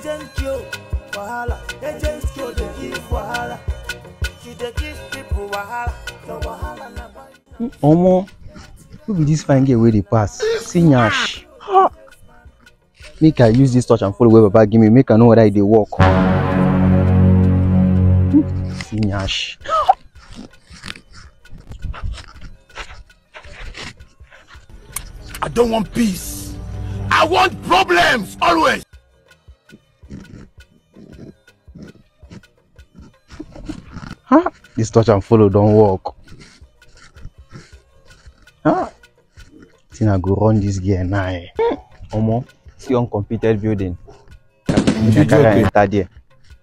agent Joe, wahala. Agent Joe, they give wahala. She dey give people wahala. The wahala na buy. Omo, who be this fine girl wey dey pass? See nyash. Ha! Make I use this touch and follow wey Baba give me, make I know whether e dey work. See nyash. I don't want peace. I want problems always. Ha! This touch and follow don work. Ha! Think I go run this girl now. Eh. Omo, see uncompleted building. Make I carry am enter there.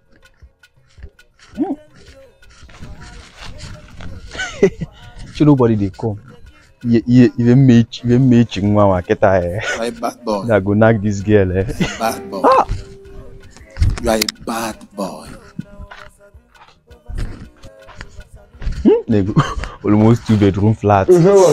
Hmm. Shey nobody dey come. Iye iye iye mechi iye mechi nwa nwa kịta eh. You are a bad boy. I go knack this girl eh. Bad boy. You are a bad boy. Nego, almost two bedroom flat.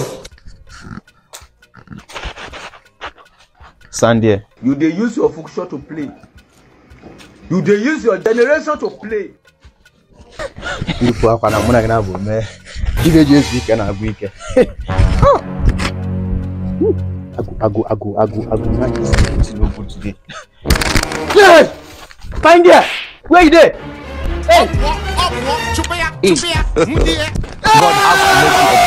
Stand there. You dey use your function to play. You dey use your generation to play. Ifu akwa na mụ na gị na-abụ mee. Ị ga-eji ezu ike na-agwụ ike. Agụ agụ agụ agụ agụ na this thing no good today. Yes! Find there! Where you dey? Up, up, up, chupia, chupia, God have mercy